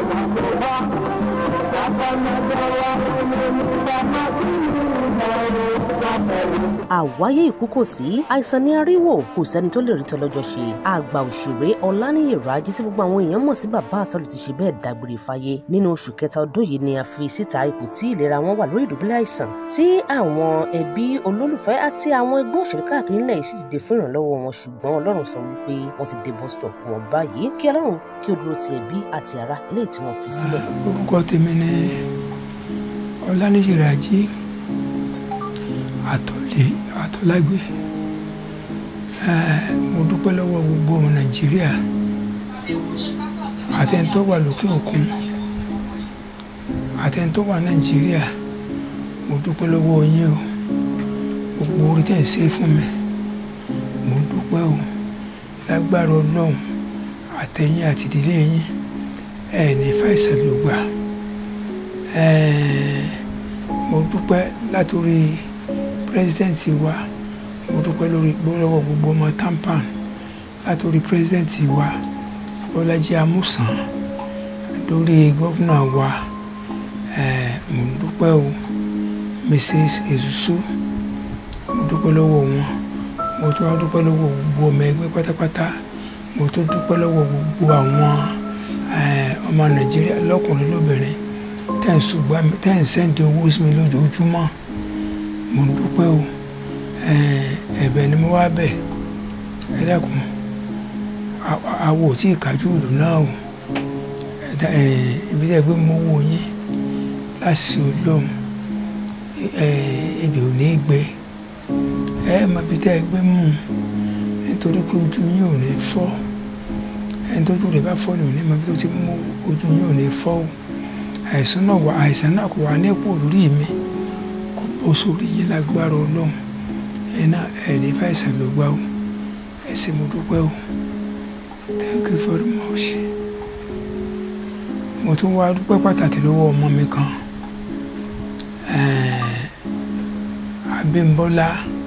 àwáyé ikú kò sí àìsàn ní aríwò kò sẹ́ni tó lè rí tọ́lọ́jọ́ ṣe àgbà òṣèré ọláníyì rájí tí gbogbo àwọn èèyàn mọ̀ sí bàbá àtọ́lù ti ṣe bẹ́ẹ̀ dágbére fáyé nínú oṣù kẹta ọdún yìí ni a fi síta ipò tí ìlera wọn wà lórí ìdùbúlẹ̀ àìsàn tí àwọn ẹbí olólùfẹ́ àti àwọn ẹgbẹ́ òṣèré káàkiri ńlẹ̀ yìí sì dìde fún ìrànlọ́wọ́ wọn ṣùgbọ́n ọlọ́run sọ wípé wọ́n ti dé bus stop wọn báyìí kí ọlọ́run kí ó dúró ti ẹbí àti ará eléyìí tí wọ́n fi sílẹ̀. orúkọ tèmi ni ọláníyì rájí àtọ̀lé àtọ̀lágbé mo dúpẹ́ lọ́wọ́ gbogbo ọmọ nàìjíríà àtẹ̀ntọ́ wà lókè òkun àtẹ̀ntọ́ wà nàìjíríà mo dúpẹ́ lọ́wọ́ yín o gbogbo orí tẹ̀ ń ṣe fún mi mo dúpẹ́ o lágbára ọlọ́run àtẹ̀yìn àti ìdílé yín ẹ̀ ní fàìsàn ló gbà mo dúpẹ́ látòrí pírẹsidẹ́ǹtì wa mo dúpẹ́ lórí gbọ́lọ́wọ́ gbogbo ọmọ tampan látòrí pírẹsidẹ́ǹtì wa bọ́lájí amúsàn lórí gọ́fúnà wa mo dúpẹ́ o mrs ezusu mo dúpẹ́ lọ́wọ́ wọn mo tún wá dúpẹ́ lọ́wọ́ gbogbo ọmọ ẹgbẹ́ pátápátá mo tún dúpẹ́ lọ́wọ́ gbogbo àwọn ọmọ nàìjíríà lọ́kùnrin lóbìnrin tẹ́ ń ṣùgbọ́n tẹ́ ń sẹ́ǹdì owó sí mi lójoojúmọ́ mo dúpẹ́ o ẹ̀bẹ̀ ni mo wá bẹ̀ ẹ dákun àwọ̀ tí ìkájú ìlú náà o ibi tẹ́ gbé mo wò yín láti olóhùn ibi ò ní gbé ẹ mọ ibi tẹ́ gbé mú nítorí pé ojú yín ò ní fọ́ ẹni tójú rẹ̀ bá fọ́ ni ò ní mọ ibi tó ti mú ojú yín ò ní fọ́ o àìsàn náà wà àìsàn náà kò wà ní ipò lórí mi ó sórí yín lágbára ọlọ́run ẹ náà ẹ ní fàìsàn ló gbá o ẹ sì mo dúpẹ́ o thank you very much mo tún wá dúpẹ́ pàtàkì lọ́wọ́ ọmọ mi kan Abímbọ́lá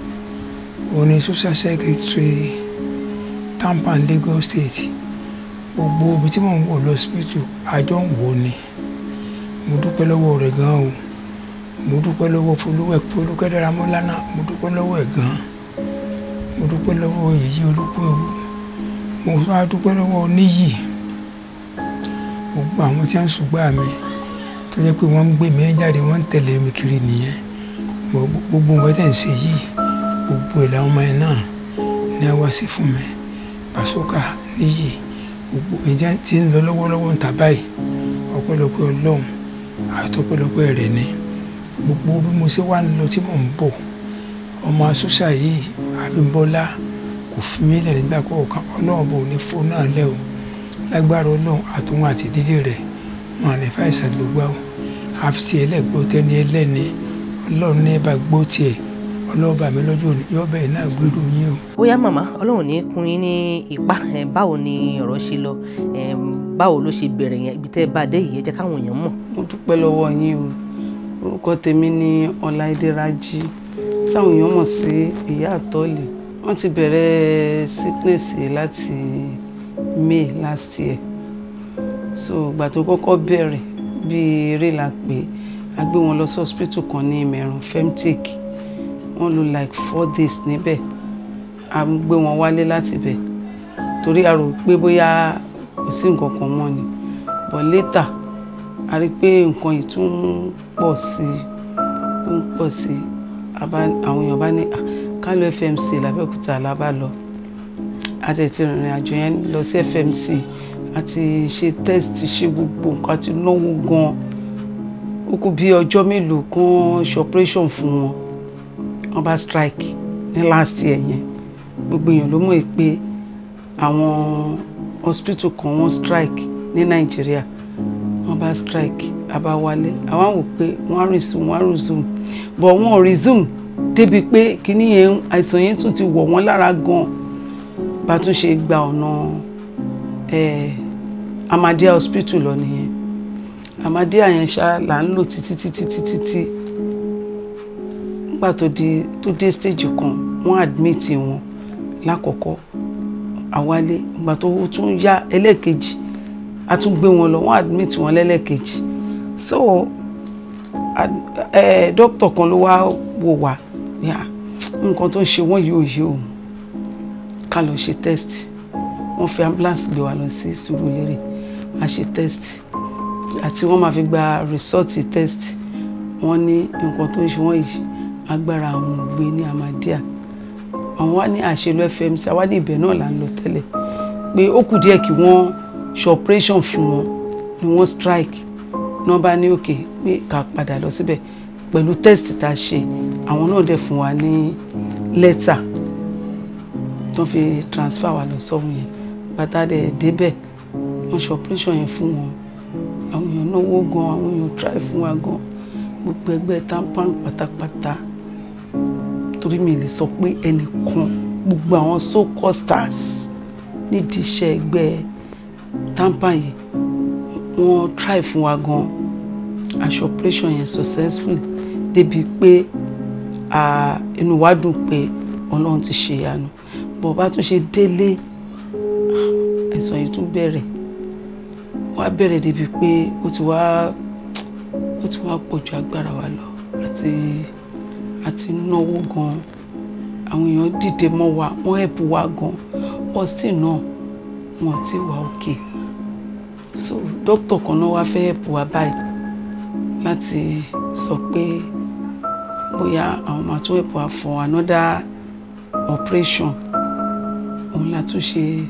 oní social secretary Tampan Lagos State gbogbo ibi tí mò ń wò lọ́sibítù àjọ ń wò ni mo dúpẹ́ lọ́wọ́ rẹ̀ gan o mo dúpẹ́ lọ́wọ́ folúwẹ̀ folúkẹ́ dáramọ́lá náà mo dúpẹ́ lọ́wọ́ ẹ̀ gan mo dúpẹ́ lọ́wọ́ èyí olúkú ewu mo tún wá dúpẹ́ lọ́wọ́ níyì gbogbo àwọn tí wọ́n ń ṣùgbọ́n mi tó jẹ́ pé wọ́n ń gbé mi jáde wọ́n ń tẹ̀lé mi kiri nìyẹn gbogbo nǹkan tẹ̀ ń ṣe yìí gbogbo ẹ̀ làwọn ọmọ ẹ̀ náà ní wá sí fún mi pàṣọkà níyì gbogbo ìjà tí ń lọ lọ́wọ́lọ́wọ́ ń ta báyìí ọpẹ́lọpẹ́ ọlọ́run àtọpẹ́lọpẹ́ rẹ̀ ni gbogbo bí mo ṣe wá ń lọ tí mò ń bọ̀ ọmọ asúnṣà yìí Abímbọ́lá kò fi mí lẹ̀ nígbà kọ̀ọ̀kan ọlọ́run bò ní fóònù náà lẹ́ o lágbára ọlọ́run àtúnwò àti ìdílé rẹ̀ wọn à ní fàìsàn ló gbá o àfi tí ẹlẹ́gbọ́ tẹ́ni ẹlẹ́ni ọlọ́run ní bá gbó tiẹ̀ ọlọ́run bá mi lọ́jọ́ òní yọ bẹ́ẹ̀ náà gbèrú yín o. bóyá màmá ọlọ́run ní kún yín ní ipá báwo ni ọ̀rọ̀ ṣe lọ báwo ló ṣe bẹ̀rẹ̀ yẹn ibi tẹ́ ẹ bá dé yìí ẹ jẹ́ káwọn èèyàn mọ̀. mo dúpẹ́ lọ́wọ́ yín o orúkọ tèmi ni ọláìdé rájí táwọn èèyàn mọ̀ sí ìyá àtọ́lì wọ́n ti bẹ̀rẹ̀ sickness láti may last year so ìgbà tó kọ́kọ́ bẹ̀rẹ̀ bíi eré la pè a gbé wọn lọ sí hospital kan ní ìmẹ̀rùn femtech wọ́n lò like four days níbẹ̀ a gbé wọn wálé láti bẹ̀ torí a rò pé bóyá kò sí nǹkan kan mọ́ ni but later a rí i pé nǹkan yìí tún ń pọ̀ sí i ń pọ̀ sí i àwọn èèyàn bá ní ká lọ FMC làbẹ́òkúta làbá lọ a ti ti rìnrìn àjò yẹn lọ sí FMC a ti ṣe test ṣe gbogbo nǹkan àti náwó gan ó kù bí ọjọ́ mélòó kan ṣe operation fún wọn wọ́n bá strike ní last year yẹn gbogbo èèyàn ló mọ̀ pé àwọn hospital kan wọ́n strike ní Nàìjíríà wọ́n bá strike abáwálé àwọn wò pé wọ́n á resume wọ́n á resume but wọ́n ò resume débi pé kíní yẹn àìsàn yẹn tún ti wọ̀ wọ́n lára gan bá tún ṣe gba ọ̀nà Ahmadiyya hospital lọ nìyẹn Ahmadiyya yẹn ṣá là ń lò títí títí títí tí nígbà tó di tó dé stage kan wọ́n admit wọn lákọ̀ọ́kọ́ àwálé ìgbà tó tún yá ẹlẹ́ẹ̀kejì a tún gbé wọn lọ wọ́n admit wọn lẹ́lẹ́kejì so dókítà kan ló wá wò wá yà nǹkan tó ń ṣe wọ́n yìí ò yé òun ká lọ ṣe test wọ́n fi ambulance gbé wa lọ sí Sùúrùlérè a ṣe test àti wọ́n máa fi gba result test wọ́n ní nǹkan tó ń ṣe wọ́n yìí agbára àwọn ò gbé ní Ahmadiyya àwọn wá ní àṣelú FMC àwa ní ibẹ̀ náà là ń lọ tẹ́lẹ̀ pé ó kù díẹ̀ kí wọ́n ṣe operation fún wọn ni wọ́n strike náà bá ní òkè pé ká padà lọ síbẹ̀ pẹ̀lú test tá a ṣe àwọn náà dẹ̀ fún wa ní lẹ́tà tó fi transfer wa lọ sọ́hún yẹn bàtà dẹ̀ débẹ̀ wọ́n ṣe operation yẹn fún wọn àwọn èèyàn náwó gan àwọn èèyàn try fún wa gan gbogbo ẹgbẹ́ tampan pátápátá torí mi lè sọ pé ẹnìkan gbogbo àwọn so called stars nídìí iṣẹ́ ẹgbẹ́ tampan yìí wọ́n try fún wa gan aṣọ operation yẹn successful débi pé inú wa dùn pé ọlọ́run ti ṣe ìyanu bọ̀ bá tún ṣe délé àìsàn yìí tún bẹ̀rẹ̀ wá bẹ̀rẹ̀ débi pé ó ti wá ó ti wá pọ̀ ju agbára wa lọ àti àti náwó gan àwọn èèyàn dìde mọ́ wa wọ́n ẹ̀bù wa gan pọ́sítì náà wọn ti wà òkè so dókítà kan náà wá fẹ́ ẹ̀bù wa báyìí láti sọ pé bóyá àwọn máa tún ẹ̀bù wa for another operation òun la tún ṣe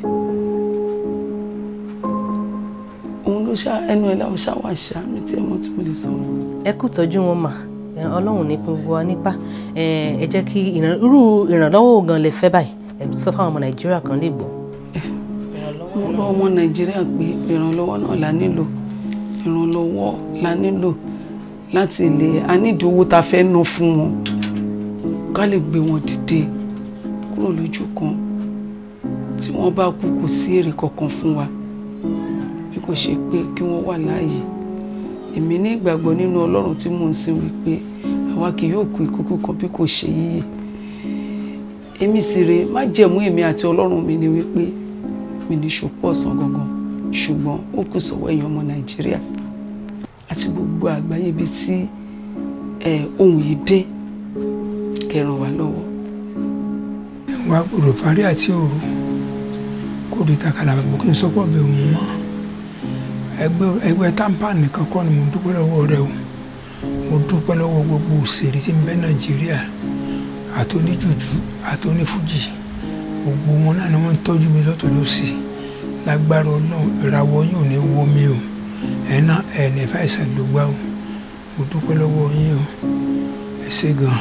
òun ló ṣá ẹnu ẹ̀ láwọn ṣáwà ṣá mi tí ẹ mọ̀ tí mo lè sọ. ẹ kú tọ́jú wọn mà ọlọ́run ní gbogbo wa nípa ẹ jẹ́ kí irú ìrànlọ́wọ́ gan lè fẹ́ báyìí ẹ sọ fáwọn ọmọ nàìjíríà kan lè gbọ́. mo rọ ọmọ nàìjíríà pé ìrànlọ́wọ́ náà la nílò ìrànlọ́wọ́ la nílò láti lè a nídìí owó tá a fẹ́ ná fún wọn ká lè gbé wọn dìde kúrò lójú kan tí wọ́n bá kú kò sí èrè kankan fún wa bí kò ṣe pé kí wọ́n wà láàyè èmi ní ìgbàgbọ́ nínú ọlọ́run tí mò ń sìn wípé àwa kì yóò kú ikú kan bí kò ṣe yíyẹ èmi sì rè má jẹ̀mú èmi àti ọlọ́run mi ni wípé mi ní ṣòpọ̀ ọ̀sán gangan ṣùgbọ́n ó kù sọ̀wọ́ èèyàn ọmọ nàìjíríà àti gbogbo àgbáyé ibi tí ohun yìí dé kẹràn wá lọ́wọ́. wàá gbọ́dọ̀ fárí àti òru kó di takàlà gbogbo kí n sọ pọ̀ bẹ́ẹ̀ mú mọ́ ẹgbẹ́ ẹgbẹ́ tampan nìkan kọ́ ni mo dúpẹ́ lọ́wọ́ rẹ o mo dúpẹ́ lọ́wọ́ gbogbo òṣèré tí ń bẹ nàìjíríà àtọ́níjùjú àtọ́nífújì gbogbo wọn náà ni wọ́n ń tọ́jú mi lọ́tọ̀ lọ́sì lágbára ọlọ́run ìràwọ̀ yín ò ní wó mi o ẹ̀ náà ẹ̀ ní fàìsàn ló gbá o mo dúpẹ́ lọ́wọ́ yín o ẹ ṣé gan-an.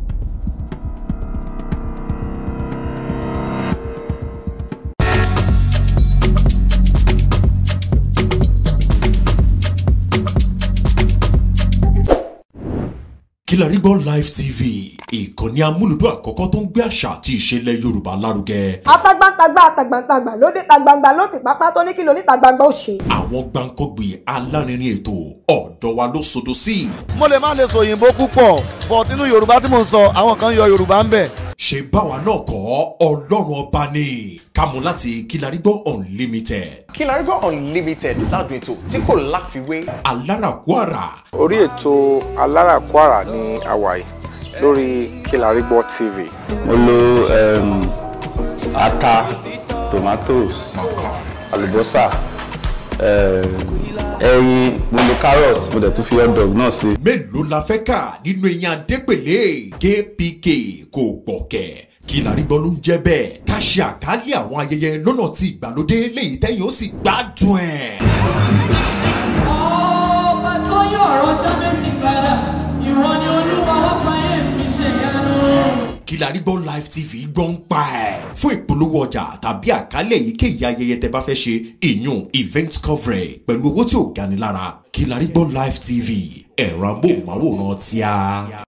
Kilarigbo Live TV ìkànnì amúlùdún àkọ́kọ́ tó ń gbé àṣà àti ìṣẹ̀lẹ̀ Yorùbá lárugẹ. atagbantagba atagbantagba lóde tagbangba ló ti pápá tó ní kí lóní tagbangba ó ṣe. àwọn gbàǹkọ́gbì alárinrin ètò ọ̀dọ́ wa ló sodo sí. mo lè má lè sọ òyìnbó púpọ̀ but nínú yorùbá tí mò ń sọ àwọn kan yọ yorùbá ń bẹ̀. ṣe báwa náà kọ́ ọlọ́run ọba ni kámú láti Kilarigbo Unlimited. Kilarigbo Unlimited ládùn ètò tí kò láfiwé. alárakúàrà orí ètò aláràkúàrà ní àwàyè lórí Kilarigbo TV. mo lo um, ata tomatoes àlùbọ́sà um, ẹyin mo lo carrot mo dẹ̀ tún fi hot dog náà sí. mélòó la fẹ́ kà nínú eyín adépèlé kpk kò gbọ̀kẹ́ Kilarigbo ló ń jẹ́ bẹ́ẹ̀ ká ṣe àkálẹ̀ àwọn ayẹyẹ lọ́nà tí ìgbàlódé léyìí tẹ́yìn ó sì gbádùn ẹ̀. ọba sọyún ọ̀rọ̀ jábẹ́sì padà ìwọ ni olúwa wá fàyè mi ṣèyanu. Kilarigbo Live TV gbọ́ ń pa ẹ̀. fún ìpolówó ọjà tàbí àkálẹ̀ èyíkéyìí ayẹyẹ tẹ bá fẹ́ ṣe ìyún event coverage pẹ̀lú owó tí ò gani lára Kilarigbo Live TV ẹ̀rọ amóhùnmáwòrán tíá.